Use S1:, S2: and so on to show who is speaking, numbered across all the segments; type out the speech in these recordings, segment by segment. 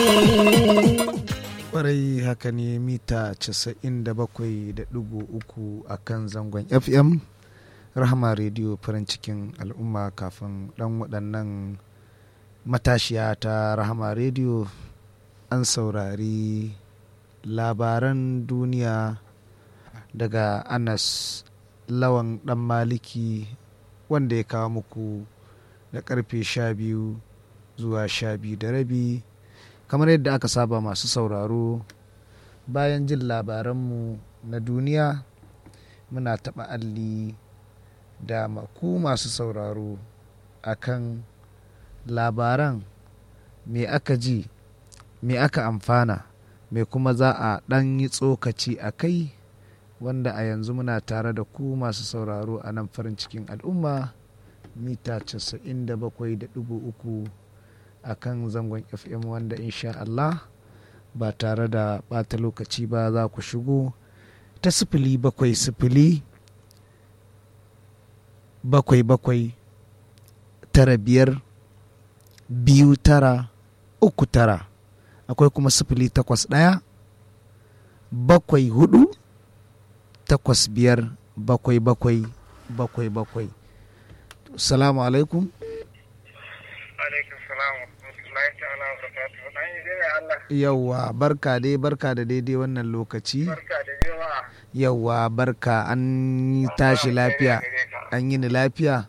S1: kwarai haka ne mita 97.3 a kan zangon fm rahama rediyo farin cikin al'umma kafin dan waɗannan matashiya ta rahama rediyo an saurari labaran duniya daga anas lawan dan maliki wanda ya kawo muku da karfe 12 zuwa 12 da rabi kamar yadda aka saba masu sauraro bayan jin labaranmu na duniya muna taɓa alli da ku masu sauraro akan labaran me aka ji me aka amfana me kuma za a ɗan yi tsokaci a kai wanda a yanzu muna tare da ku masu sauraro a nan farin cikin al'umma mita 97.3 a kan zangon fm wanda insha Allah ba tare da ɓata lokaci ba za ku shigo ta sifili bakwai sifili bakwai bakwai tara biyar biyu tara uku tara akwai kuma sifili takwas ɗaya bakwai hudu takwas biyar bakwai bakwai bakwai bakwai salamu alaikum yauwa barka dai barka da daidai wannan lokaci yauwa barka an yi tashi lafiya an yi ni lafiya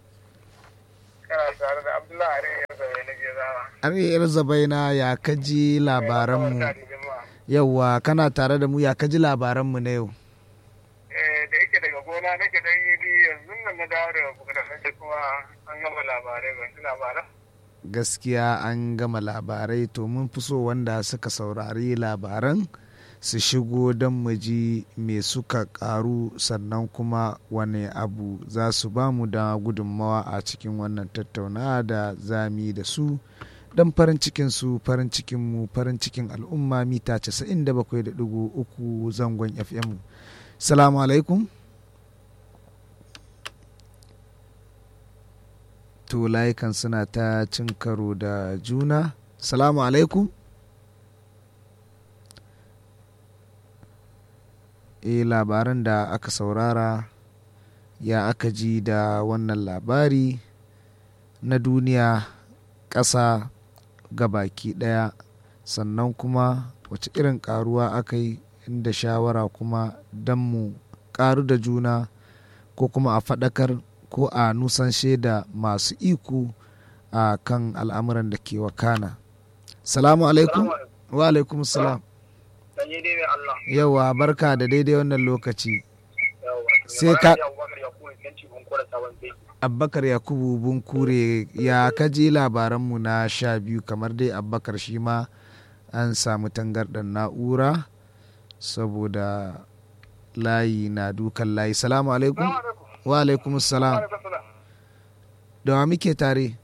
S1: ariyar zabaina ya kaji labaranmu yauwa kana tare da mu ya kaji labaranmu na yau
S2: da yake daga gona nake dan yi yanzu nan na dawo daga kuka kuma an gama labarai ban labaran
S1: gaskiya an gama labarai to mun fi so wanda suka saurari labaran su shigo don mu ji me suka karu sannan kuma wane abu za su ba mu da gudunmawa a cikin wannan tattaunawa da zami da su don farin cikin su farin cikin mu farin cikin al'umma mita 97.3 zangon fm salamu alaikum to layukan suna ta cin karo da juna salamu alaikum e labaran da aka saurara ya aka ji da wannan labari na duniya ƙasa baki ɗaya sannan kuma wace irin ƙaruwa aka yi inda shawara kuma don mu ƙaru da juna ko kuma a faɗakar ko a nusanshe da masu iko a kan al'amuran da ke wakana salamu alaikum wa alaikum salam yawa barka da daidai wannan lokaci sai ka abbakar yakubu bunkure ya kaji labaranmu na sha biyu kamar dai abbakar shi ma an samu tangarɗar na'ura saboda layi na dukan layi salamu alaikum wa alaikum salam da wa muke tare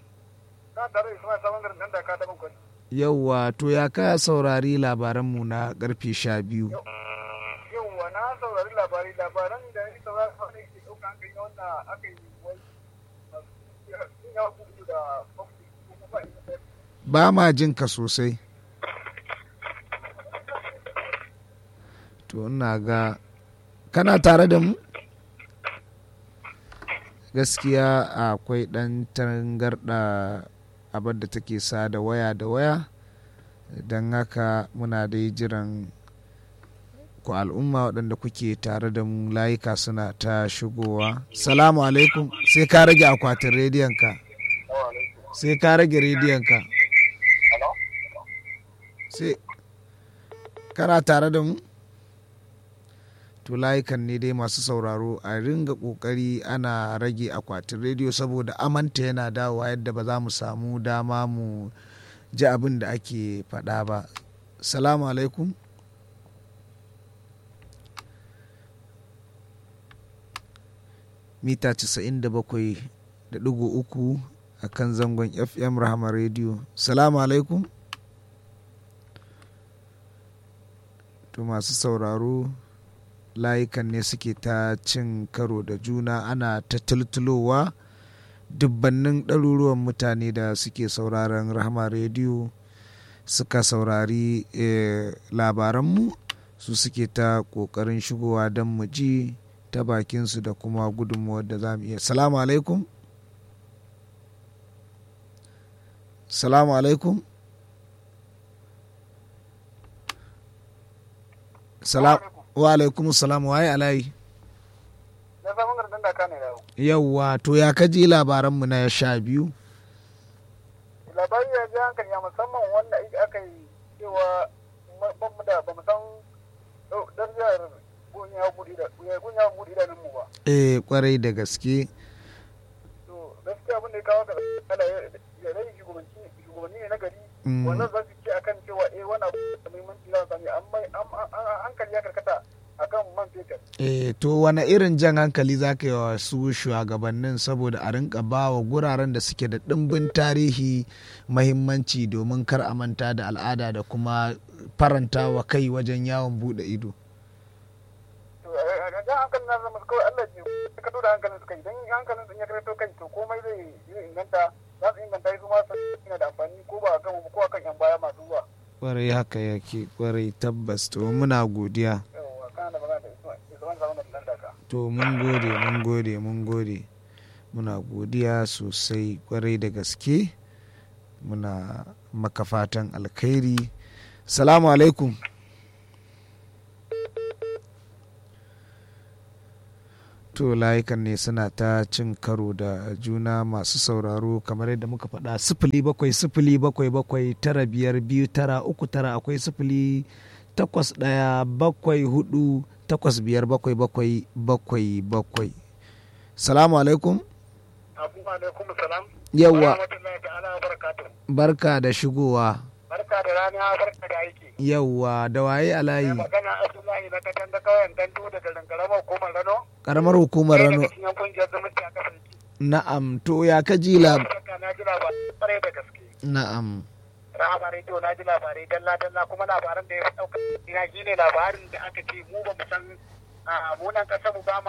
S1: yauwa to ya ka saurari labaranmu na karfe sha biyu
S2: yauwa na saurari labari labaran da ya saurari ke ɗauka hankali na wanda aka yi
S1: ba ma jin ka sosai to ina ga kana tare da mu gaskiya akwai ɗan tangarɗa abin da take sa da waya da waya don haka muna dai jiran ku al'umma waɗanda kuke tare da mu layuka suna ta shigowa salamu alaikum sai ka rage akwatin rediyonka sai ka rage rediyonka sai kana tare da mu to layukan ne dai masu sauraro a ringa kokari ana rage akwatin rediyo saboda amanta yana dawowa yadda ba za mu samu dama mu ji abin da ake faɗa ba salamu alaikum mita 97.3 a kan zangon fm rahama rediyo salamu alaikum to masu sauraro layukan ne suke ta cin karo da juna ana ta tultulowa dubbannin ɗaruruwan mutane da suke sauraron rahama rediyo suka saurari eh, labaranmu su suke ta ƙoƙarin shigowa don mu ji ta bakinsu da kuma gudunmuwar da za mu iya salamu alaikum salamu alaikum salam wa alaikum salam waye alayi
S2: na samun gardan da ka ne da
S1: yauwa to ya kaji labaranmu na sha biyu
S2: labari ya ji hankali ya musamman wanda aka yi cewa ban mu da ba mu san darajar gunya buɗe idanunmu ba
S1: eh kwarai da gaske
S2: to gaskiya abin da ya kawo ga ala ya rai shugabanci shugabanni ne na gari wannan za su ce akan cewa eh wannan abu da muhimmanci za su sami amma hankali ya karkata akan man fetur
S1: eh to wani irin jan hankali za ka yi wa su shugabannin saboda a rinka ba wa guraren da suke da ɗimbin tarihi mahimmanci domin kar a manta da al'ada da kuma faranta wa kai wajen yawon buɗe ido
S2: to a jan hankalin na zama kawai Allah ji ka da hankalin su kai don hankalin sun ya karto kai to komai zai yi inganta za su inganta su ma su yana da amfani ko ba kan ko kan yan baya masu zuwa
S1: kwarai haka yake kwarai tabbas to muna godiya
S2: yawa kana da magana da Isman Zaman da Landaka
S1: to mun gode mun gode mun gode muna godiya sosai kwarai da gaske muna maka fatan alkhairi salamu alaikum to layukan ne suna ta cin karo da juna masu sauraro kamar yadda muka faɗa sifili bakwai sifili bakwai bakwai tara biyar biyu tara uku tara akwai sifili takwas ɗaya bakwai hudu takwas biyar bakwai bakwai bakwai bakwai salamu alaikum
S2: Abu alaikum salam
S1: Yawwa.
S2: rahmatullahi ta'ala wa barakatuh
S1: barka da shigowa
S2: barka da rana barka da aiki
S1: yawwa da waye alayi
S2: Mai magana Abdullahi na katan da kauyen Dandu da garin Karamar Hukumar Rano
S1: karamar hukumar
S2: ɗaya
S1: rano
S2: daga cikin kungiyar zumunci a kasar
S1: na'am to ya kaji lab
S2: Saka na ji labarai kwarai da gaske
S1: na'am
S2: Rahama Radio na ji labarai dalla dalla kuma labaran da ya fi ɗauka ina shi ne labarin da aka ce mu ba mu san a mu nan ƙasar mu ba ma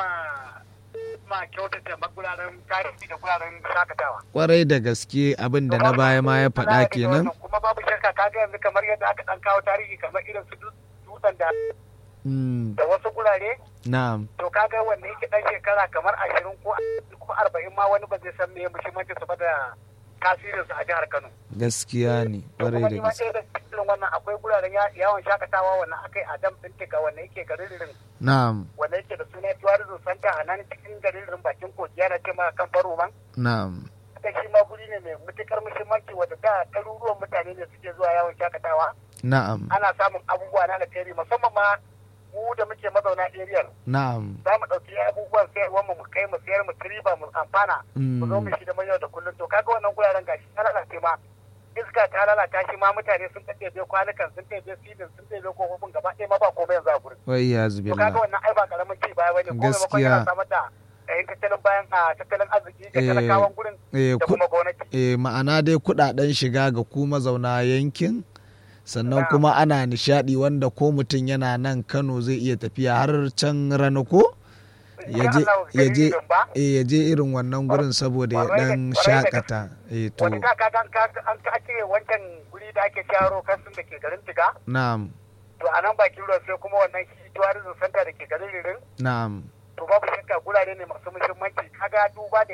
S2: ma kyautata maguraren tarihi da guraren shakatawa.
S1: kwarai da gaske abin da na baya ma ya faɗa kenan
S2: Kuma babu shakka kaga yanzu kamar yadda aka ɗan kawo tarihi kamar irin su dutsen da
S1: Mm,
S2: da wasu gurare
S1: na'am
S2: to kaga wanda yake dan shekara kamar ashirin ko ko arba'in ma wani ba zai san me muhimmanci su ba da tasirinsu a jihar Kano.
S1: gaskiya ne
S2: To
S1: kwarai
S2: kuma
S1: da
S2: ni ma
S1: gaske
S2: ɗaya da cikin wannan akwai guraren ya- yawon shakatawa wannan akai a dam ɗin tiga wanda yake garin Ririn
S1: na'am
S2: wanda yake da suna tourism center a nan cikin garin Ririn bakin kogi yana ce ma kan Baroman.
S1: na'am
S2: Haka shi ma guri ne mai matukar muhimmanci wanda da ɗaruruwan mutane ne suke zuwa yawon shakatawa.
S1: na'am
S2: Ana samun abubuwa na alheri musamman ma mu da muke mazauna area
S1: na'am
S2: za mu ɗauki abubuwan sayarwar mu mu kai mu sayar mu riba mu amfana mu zo mu shi da yau da kullum to kaga wannan guraren gashi ta lalace ma iska ta lalata shi ma mutane sun ɗaɗɗebe kwanukan sun ɗaɗɗebe filin sun ɗaɗɗebe kofofin gaba ɗaya ma ba komai yanzu a gurin
S1: wai ya
S2: to kaga
S1: zubilla
S2: wannan ai ba karamin ci baya bane ko maimakon
S1: Gaskiya.
S2: yana samar da yayin tattalin bayan a tattalin arziki ga
S1: Eh,
S2: talakawan gurin
S1: eh,
S2: da
S1: ku-
S2: kuma gwamnati
S1: eh, ma'ana dai kudaden shiga ga ku mazauna yankin sannan
S2: Na'am.
S1: kuma ana nishadi wanda ko mutum yana nan kano zai iya tafiya har can rana ko ya je
S2: Insha Allah,
S1: ya je
S2: dalilin ba.
S1: eh, ya je irin wannan gurin saboda ya
S2: Kwarai da-
S1: dan
S2: kwarai da
S1: shakata eh to
S2: wani ka kaga an ka an ka ake wancan guri da ake sharo kansun da ke garin tiga
S1: na'am
S2: to a nan bakin ruwa sai kuma wannan shi tourism center da ke garin ririn
S1: na'am
S2: to babu shakka gurare ne masu muhimmanci kaga duba da